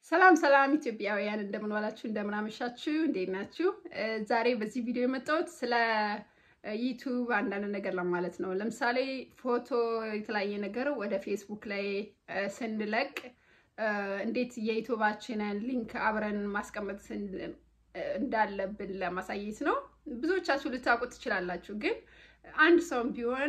ሰላም ሰላም ኢትዮጵያውያን እንደምን ዋላችሁ፣ እንደምን አመሻችሁ፣ እንዴት ናችሁ? ዛሬ በዚህ ቪዲዮ የመጣሁት ስለ ዩቱብ አንዳንድ ነገር ለማለት ነው። ለምሳሌ ፎቶ፣ የተለያየ ነገር ወደ ፌስቡክ ላይ ስንለቅ እንዴት የዩቱባችንን ሊንክ አብረን ማስቀመጥ እንዳለብን ለማሳየት ነው። ብዙዎቻችሁ ልታውቁት ትችላላችሁ፣ ግን አንድ ሰውም ቢሆን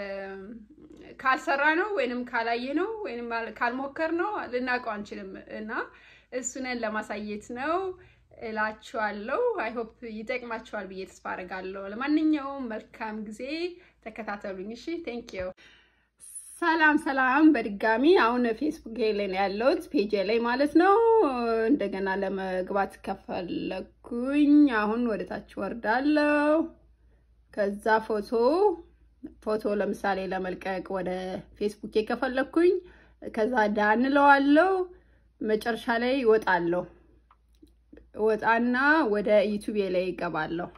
ካልሰራ ነው ወይንም ካላየ ነው ወይንም ካልሞከር ነው ልናውቀው አንችልም እና እሱንን ለማሳየት ነው እላችኋለሁ። አይሆፕ ይጠቅማችኋል ብዬ ተስፋ አደርጋለሁ። ለማንኛውም መልካም ጊዜ ተከታተሉኝ። እሺ፣ ቴንክ ዩ። ሰላም ሰላም፣ በድጋሚ አሁን ፌስቡክ ላይ ነው ያለሁት ፔጅ ላይ ማለት ነው። እንደገና ለመግባት ከፈለኩኝ አሁን ወደ ታች ወርዳለሁ። ከዛ ፎቶ ፎቶ ለምሳሌ ለመልቀቅ ወደ ፌስቡክ ከፈለኩኝ ከዛ ዳንለዋለሁ። መጨረሻ ላይ ይወጣለሁ። ወጣና ወደ ዩቱብ ላይ ይገባለሁ።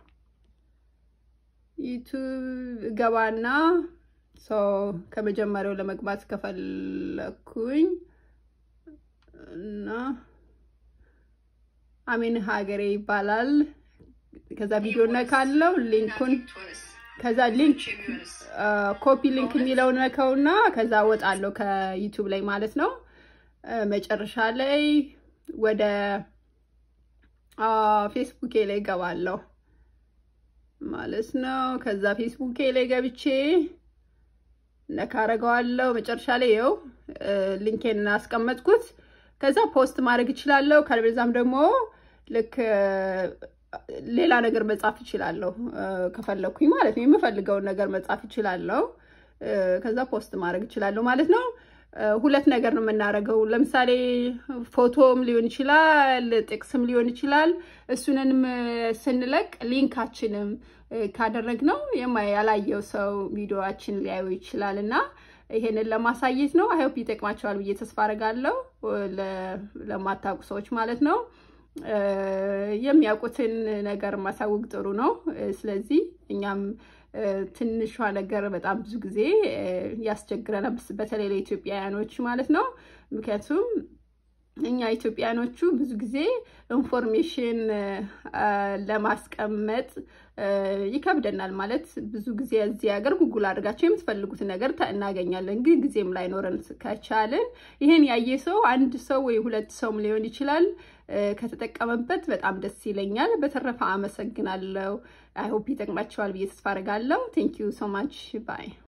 ዩቱብ ገባና ሰው ከመጀመሪያው ለመግባት ከፈለኩኝ እና አሜን ሀገሬ ይባላል። ከዛ ቪዲዮ ነካለው ሊንኩን ከዛ ሊንክ ኮፒ ሊንክ የሚለው ነከውና ከዛ ወጣለሁ ከዩቱብ ላይ ማለት ነው። መጨረሻ ላይ ወደ ፌስቡኬ ላይ ገባለሁ ማለት ነው። ከዛ ፌስቡኬ ላይ ገብቼ ነካ አረገዋለሁ። መጨረሻ ላይ ይኸው ሊንኬን አስቀመጥኩት። ከዛ ፖስት ማድረግ እችላለሁ። ካልበዛም ደግሞ ልክ ሌላ ነገር መጻፍ እችላለሁ ከፈለኩኝ ማለት ነው። የምፈልገውን ነገር መጻፍ እችላለሁ። ከዛ ፖስት ማድረግ እችላለሁ ማለት ነው። ሁለት ነገር ነው የምናደርገው። ለምሳሌ ፎቶም ሊሆን ይችላል፣ ጥቅስም ሊሆን ይችላል። እሱንንም ስንለቅ ሊንካችንም ካደረግነው ያላየው ሰው ቪዲዮችን ሊያዩ ይችላል እና ይሄንን ለማሳየት ነው። አይሆፕ ይጠቅማቸዋል ብዬ ተስፋ አደርጋለሁ ለማታውቁ ሰዎች ማለት ነው። የሚያውቁትን ነገር ማሳወቅ ጥሩ ነው። ስለዚህ እኛም ትንሿ ነገር በጣም ብዙ ጊዜ ያስቸግረናል፣ በተለይ ለኢትዮጵያውያኖች ማለት ነው። ምክንያቱም እኛ ኢትዮጵያኖቹ ብዙ ጊዜ ኢንፎርሜሽን ለማስቀመጥ ይከብደናል። ማለት ብዙ ጊዜ እዚህ ሀገር ጉጉል አድርጋቸው የምትፈልጉትን ነገር እናገኛለን። ግን ጊዜም ላይኖረን ከቻልን ይሄን ያየ ሰው አንድ ሰው ወይ ሁለት ሰውም ሊሆን ይችላል ከተጠቀመበት በጣም ደስ ይለኛል። በተረፈ አመሰግናለሁ። አይሆፕ ይጠቅማቸዋል ብዬ ተስፋ አደርጋለሁ። ቴንክ ዩ ሶ ማች ባይ